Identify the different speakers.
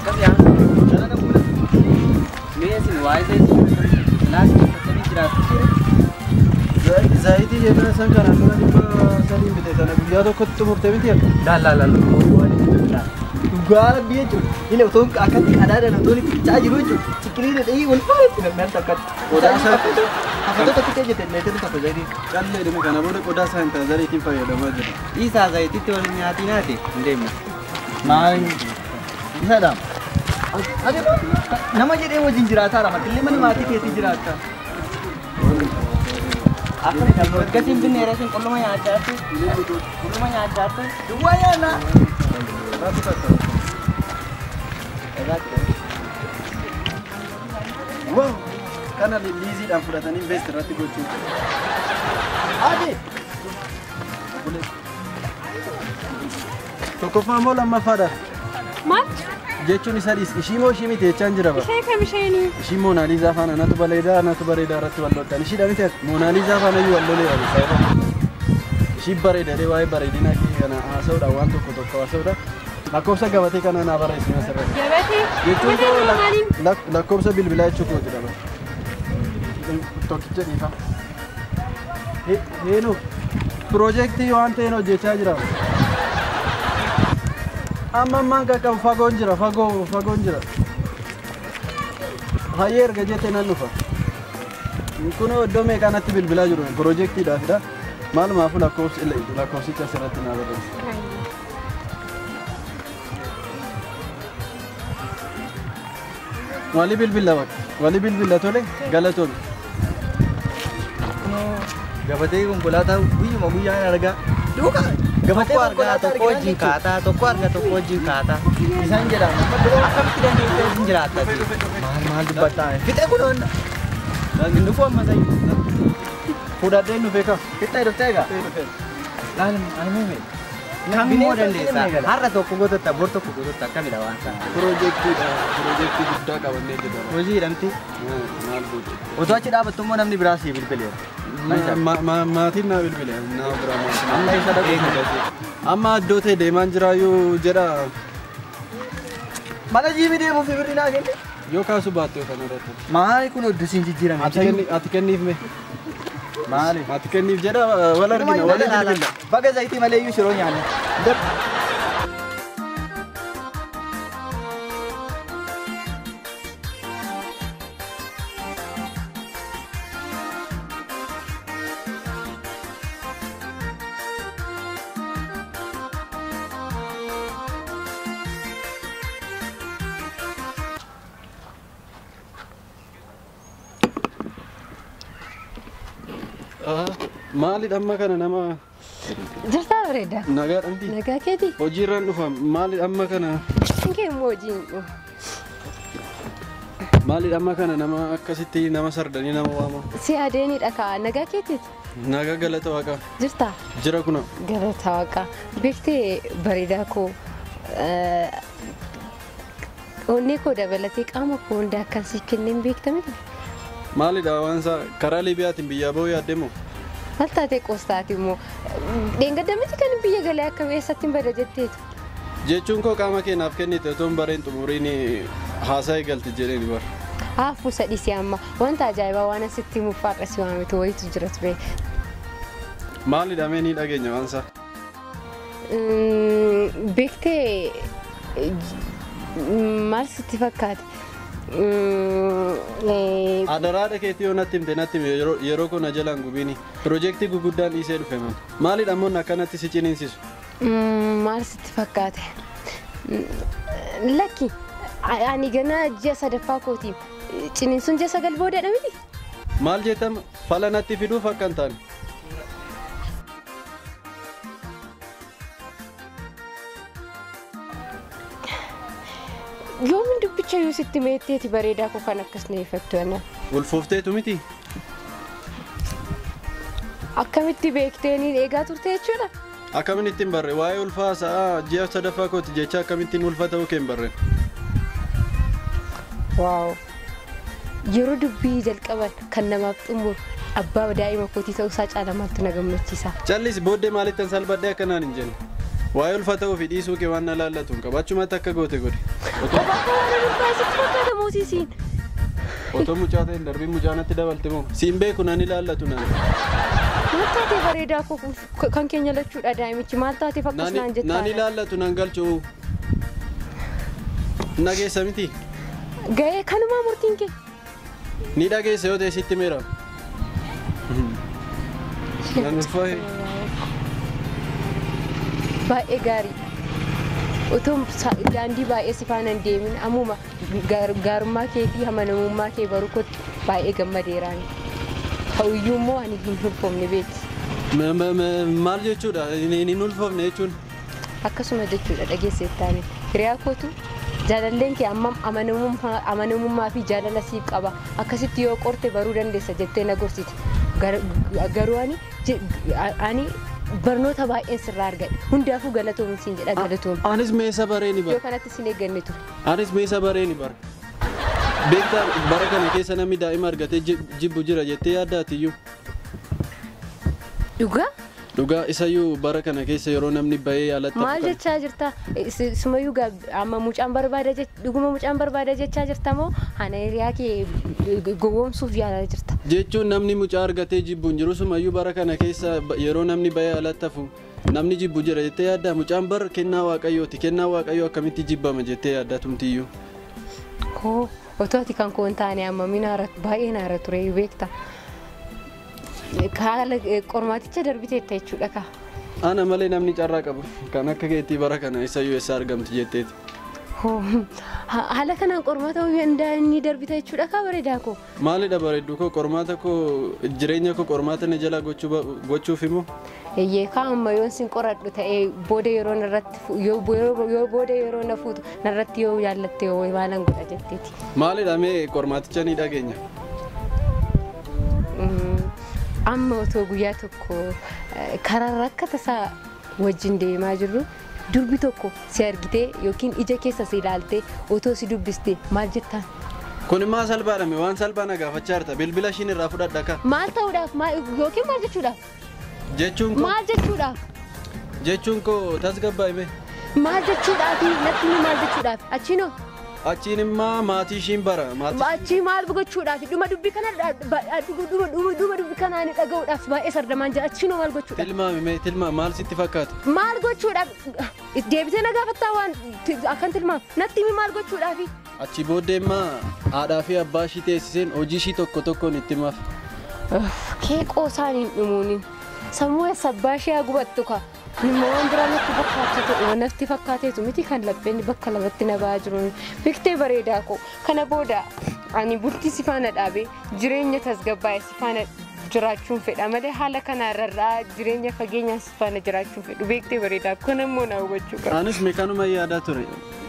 Speaker 1: Akkas yaa dalaga fuula. Mee isin waa'ee isaa laasii uffatanii jiraatu.
Speaker 2: Zaayitii jennaan san kanaan dura dhibba sadiin bite sana guyyaa tokkotti xumurte miti akka.
Speaker 1: Laalaalala waan itti jiraatu.
Speaker 3: Dhugaa rabbii jechuudha. Inni otoo akkatti qadaadaan otoo inni qicaa jiru jechuudha. Cikilii dhedhee wal faayatti namni akkatti.
Speaker 2: Qodaa isaa-
Speaker 3: Hafatoota xiqqee jette meetiin tokko zayitii.
Speaker 2: Callee dhume kana booda qodaa isaa hin ta'a zariitiin fayyadamaa jira.
Speaker 1: Dhiisaa zayititti waliin nyaatii naate hin deemne.
Speaker 3: Maal isa dhaam. Ati nama jedhee wajjin jiraataa rama. Illee mana maatii keetii jiraata.
Speaker 1: Akkasiin binne yeroo isin qulluma nyaachaatti. Qulluma nyaachaatti.
Speaker 3: Duwwaa yaana.
Speaker 2: Raatu tatta'a. Wow! Kana liiziidhaan fudhatanii invest irratti gochuun.
Speaker 3: Ati.
Speaker 2: Tokkoffaa moo lammaffaadha?
Speaker 4: Maal?
Speaker 2: Jechuun isa dhiis. Ishii moo ishii miti jechaan jira bara.
Speaker 4: Ishee kam isheenii?
Speaker 2: Ishii Moonaaliizaa faana anatu bareedaa anatu bareedaa irratti wal loltan. Ishiidha miti akka Moonaaliizaa faana iyyuu wal lolee yaadu. Ishii bareedadee waa'ee bareedina kee kana haasa'uudha waan tokko tokko haasa'uudha. Lakkoofsa gabatee kana naa barreessina asirratti.
Speaker 4: Gabatee?
Speaker 2: Jechuun
Speaker 4: Gabatee
Speaker 2: koo
Speaker 4: maaliin?
Speaker 2: lak- lak- lakkoofsa bilbilaa jechuu kooti dha bara. Tokkicha dhiifa. Heenuu piroojeektii waan ta'een hojjechaa jira. Amma ammaan qaqqabu fagoon jira fagoo fagoon jira. Hayyee erga jette nan dhufa. Kunoo iddoo meeqaanatti bilbilaa jiru piroojeektiidhaafidha. Maalumaafuu lakkoofsi lakkoofsicha asirratti naa barreessa. Wali bilbila bakka. Wali bilbila tole galatoon.
Speaker 3: Gabatee konkolaataa guyyuma guyyaan argaa. Duuka. Gabatee
Speaker 1: Tokko argaa
Speaker 3: konkolaataa
Speaker 1: tokko
Speaker 3: argaa
Speaker 1: wajjin kaataa tokko argaa tokko wajjin kaataa.
Speaker 3: Isaan jedhama.
Speaker 1: Akkamitti dandeessee wajjin jiraatta ati?
Speaker 3: Maal maal dubbataa? Fixee kun hunda. Inni kun amma sayyuu.
Speaker 2: Fudhadheen dhufee ka.
Speaker 3: Fixee dhuftee egaa. Laalim ani mee.
Speaker 1: Kamimmoo dandeessa? Har'a tokko gototta bor tokko gototta akkamidha waan sana?
Speaker 2: Piroojeektiidha. Piroojeektii guddaa qabannee jedhama.
Speaker 3: Hojii hidhamti.
Speaker 2: Maal gochuu?
Speaker 3: Otoo achi dhaabattu immoo namni biraa sii bilbileera.
Speaker 2: Ma- ma- Maatiin naa bilbile. Naa biraa maatiin.
Speaker 3: Amma isa dhaqee
Speaker 2: Amma iddoo ta'e deemaan jiraayyuu jedha
Speaker 3: Mana jiimi deemuuf birri naa kenne.
Speaker 2: yoo kaasu baatte yoo kana irratti.
Speaker 3: Maali kun iddoo siin jijjiirame?
Speaker 2: Ati kenni- ati kenniif mee?
Speaker 3: Maali?
Speaker 2: Ati kenniif jedha wal argina wal bilbila.
Speaker 3: Baga zayitii malee iyyuu shiroo nyaanne.
Speaker 2: Maalidha amma kana nama
Speaker 4: Jirtaa bareeda.
Speaker 2: nagaa dhamti?
Speaker 4: Nagaa keeti?
Speaker 2: Hojiirraan dhufa maalidha amma kana
Speaker 4: Inkee immoo hojiin dhufu.
Speaker 2: maalidha amma kana nama akkasitti nama sardanii nama waama.
Speaker 4: Si adeeniidha kaa nagaa keetiiti?
Speaker 2: Nagaa galata waaqaa
Speaker 4: Jirtaa?
Speaker 2: jira kuna.
Speaker 4: Galata waaqaa. Beektee bareedaa koo eh, onnee koo dabalatee qaama koo hunda akkan si kenneen beektamidha.
Speaker 2: Maalidha waan isaa karaa Liibiyaatiin biyyaa bahuu yaaddemoo?
Speaker 4: Maal taatee qoostaati immoo dheengadamiti kan biyya galee akka eessatti hin bada jetteetu.
Speaker 2: Jechuun koo qaama keenyaaf kennite otoo hin bareen xumuriin haasaa eegalti jedheen bara.
Speaker 4: Haafuu sadhiisii amma wanta ajaa'ibaa waan asitti himuuf faadhasi waamitu wayitu jira ture.
Speaker 2: Maalidha mee ni dhageenya waan isaa?
Speaker 4: Mm, Beektee mm, maal sitti fakkaate? Mm, eh,
Speaker 2: Adaraadha keetii yoo natti himte natti hime yeroo- yeroo kun jalaan gubiini. Piroojeektii guguddaan dhiisee dhufe man. Maalidha ammoo akkanatti si ciniinsisu?
Speaker 4: mm, Maal sitti fakkaate? Mm, Lakki a- ani ganaa ji'a sadaffaa kooti. Ciniinsuun ji'a sagal boodadha miti?
Speaker 2: Maal jettama fala natti fiduuf akka hin taane.
Speaker 4: Yoomin dubbicha yoo sitti meetteeti bareedaa koo kan akkas na iffattu ana.
Speaker 2: Ulfoofteetu miti?
Speaker 4: Akkamitti beekteeniin eegaa turte jechuudha?
Speaker 2: Akkamiin ittiin barre waa'ee ulfaa sa'aa ji'a sadaffaa kooti jecha akkamittiin ulfa ta'uu keen barre.
Speaker 4: Waaw! Yeroo dubbii jalqaban kan namaaf xumuru abbaa daa'ima kootii ta'uu isaa caala maaltu na gammachiisa.
Speaker 2: Callis booddee maalittan salphadhee akkanaan hin jenne. Waa'ee ulfata ofii dhiisuu kee waan na laallatuun qabaachumatti akka goote godhe. Otoo-
Speaker 4: Bakka waan ulfaa sitti fakkaata moosiisiin.
Speaker 2: Otoo mucaa ta'e hin darbiin mucaa natti dabalte moo? Siin beeku nan ilaallatu nan.
Speaker 4: Maal taatee bareedaa koo kan keenya lachuudha daa'imichi maal taateef akkas naan
Speaker 2: Nan
Speaker 4: jettaa?
Speaker 2: ilaallatu nan galchu. Nageessa miti.
Speaker 4: Ga'ee kanumaa murtiin kee.
Speaker 2: Ni dhageessa yoo ta'e sitti meera. Nan ulfaa'e.
Speaker 4: Baay'ee gaarii. Otoo sa- daandii baay'ee si faana hin deemin ammuma gaar- gaarummaa kee fi amanamummaa kee baruu kootti baay'ee gammadeeraan. Ta'uyyuu immoo ani hin ulfoofne beekti.
Speaker 2: Ma- ma- ma- Maal jechuudha? Hin hin ulfoofne jechuun.
Speaker 4: Akkasuma jechuudha dhageesseettaani. Hiriyaa kootu jaalalleen kee ammam amanamummaa amanamummaa fi jaalala siif qaba. Akkasitti yoo qorte baruu dandeessa jettee na gorsiti. Gar- Garuu ani je- ani barnoota baay'een sirraa argadhe. Hundaafuu galatoomi siin jedha galatoomi.
Speaker 2: Anis meesa baree ni
Speaker 4: Yoo
Speaker 2: bara.
Speaker 4: kanatti sin eegganne ture.
Speaker 2: Anis meesa baree ni bara. Beektaa bara kana keessa namni daa'ima argatee jib- jibbu jira jettee yaaddaatiyyuu.
Speaker 4: Dhugaa?
Speaker 2: Dhugaa isayyuu bara kana keessa yeroo namni bahee alatti
Speaker 4: Maal jechaa jirta? Sumayyuu gaa amma mucaan barbaada jech- dhuguma mucaan barbaada jechaa jirta moo ana hiriyaa kee gowwoomsuuf yaalaa jirta?
Speaker 2: jechuun namni mucaa argatee jibbu hin jiru sumayyuu bara kana keessa ba- yeroo namni bahee alatti hafu namni jibbu jira jettee yaaddaa mucaan bara kennaa waaqayyooti kennaa waaqayyoo akkamitti jibbama jettee yaaddaa tumtiyyuu.
Speaker 4: Koo otoo ati kan koon taane amma minaara baay'ee naara ture beekta. Haala qormaaticha darbiteetta jechuudha kaa.
Speaker 2: Ana malee namni carraa qabu kan akka keettii bara kana isayyuu eessa argamti jetteeti.
Speaker 4: Hoo, ha- Haala kanaan qormaata inni darbita jechuudha kaa bareedaa koo.
Speaker 2: Maalidha bareeddu koo qormaata koo jireenya koo qormaata na jala gochuu ba- gochuuf immoo
Speaker 4: Eeyyee kaa amma yoon sin qoradhu ta'ee booda yeroo narratti fu- yoo yoo- yoo booda yeroo na fuutu narratti yoo jaallatte yoo maalan godha jetteeti.
Speaker 2: maalidha mee qormaaticha ni dhageenya.
Speaker 4: Mm, Amma otoo guyyaa tokko eh, karaa akka tasaa wajjin deemaa jirru durbi tokko si argitee yookiin ija keessa si ilaaltee otoo si dubbiste maal jettaan?
Speaker 2: Kun immoo salphaadhame waan salphaa na gaafachaa jirta bilbila ishiin irraa fudhadha ka
Speaker 4: Maal ta'uudhaaf maal- yookiin maal jechuudhaaf?
Speaker 2: jechuun koo
Speaker 4: Maal jechuudhaaf?
Speaker 2: jechuun koo tasgabbaa'ime
Speaker 4: Maal jechuudhaaf? Natti himi maal jechuudhaaf? Achiinoo?
Speaker 2: achiin immoo maatii ishiin bara maatii
Speaker 4: Achii maal gochuudhaaf? Dhuma dubbi kana dha- ba- dhuma dhuma- dhuma dubbi kanaa ni dhaga'uudhaaf baay'ee sardamaan jira. Achiinoo maal gochuudhaaf?
Speaker 2: tilmaami mee tilmaa maal sitti fakkaata
Speaker 4: Maal gochuudhaaf? Deebitee na gaafattaa waan ti- akkan tilmaam. Natti himi maal gochuudhaafi?
Speaker 2: achi booddee immoo haadhaa fi abbaa ishii teessiseen hojii ishii tokko tokkoon itti himaaf
Speaker 4: Keeqoo isaan hin dhumuuni. Sammuu sabbaa ishee gubattu ka. Immoo waan biraa natti fakkaatu natti fakkaateetu miti kan lapheen bakka lamatti na ba'aa jiru. Biktee bareedaa koo kana booda ani bultii si faana dhaabee jireenya tasgabbaa'e si faana jiraachuun fedha malee haala kana irraa jireenya fageenyaa si faana jiraachuun fedhu beektee bareedaa kun immoo na hubachuu qaba.
Speaker 2: anis meekanuma yaadaa ture